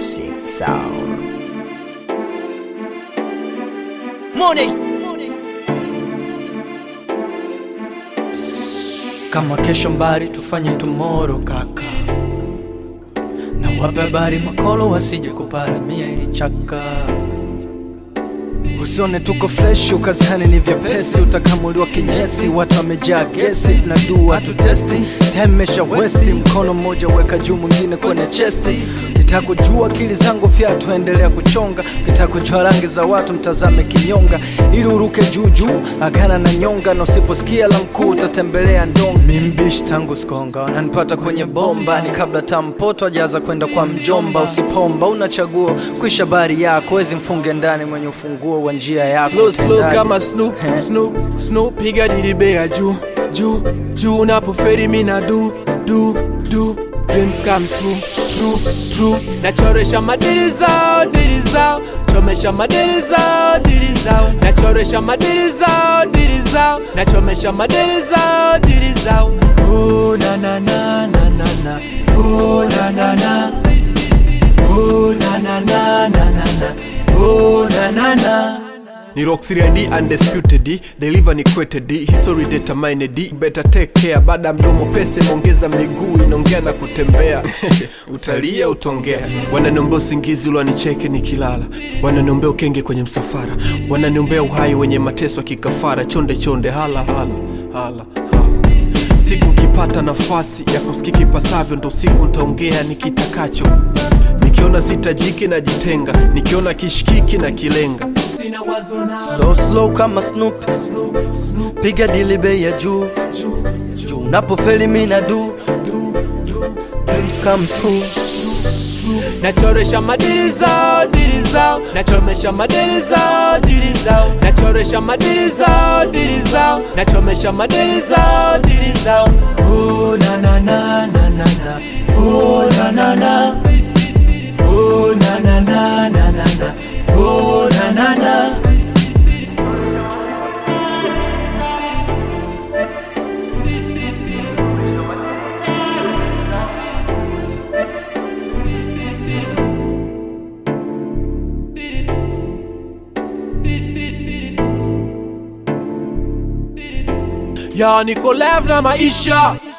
Classic sound. Morning. kama kesho mbari tufanye tomorrow kaka na wape habari makolo wasije kuparamia ili chaka usione tuko fresh ukazani ni vyepesi utakamuliwa kinyesi watu wamejaa gesi na dua tu testi temesha westi mkono mmoja weka juu mwingine kwenye chesti ukitaka kujua akili zangu fyatu endelea kuchonga ukitaka kujua rangi za watu mtazame kinyonga ili uruke juu juu agana na nyonga na usiposikia la mkuu utatembelea ndonga mimbishi tangu skonga wananipata kwenye bomba ni kabla tampoto ajaza kwenda kwa mjomba usipomba unachagua kuisha bari yako wezi mfunge ndani mwenye ufunguo wa njia yako slow slow Utendaji. kama Snoop Eh. Snoop Snoop piga dilibea juu juu juu unapoferi mina du du du dreams come true true true nachoresha madili zao dili zao chomesha madili zao dili zao nachoresha madili zao dili zao nachomesha madili zao dili zao oh na na na na na na oh na na na oh na na na na na na oh na na na ni Roxy D undisputed D deliver ni quoted D history determined D better take care baada ya mdomo pese ongeza miguu inaongea na kutembea utalia utaongea wananiombea usingizi ulwanicheke nikilala wananiombea ukenge kwenye msafara wananiombea uhai wenye mateso ya kikafara chonde chonde hala hala hala hala siku nkipata nafasi ya kusikika ipasavyo ndo siku ntaongea nikitakacho nikiona sitajiki najitenga nikiona kishikiki na kilenga sina wazo na slow slow kama Snoop piga dili bei ya juu juu unapofeli mina du dreams come true nachoresha madili zao dili zao nachomesha madili zao dili zao nachoresha madili zao dili zao nachomesha madili zao dili zao oh na na na na na na oh na na na oh na na na na na na oh na na na ya niko live na maisha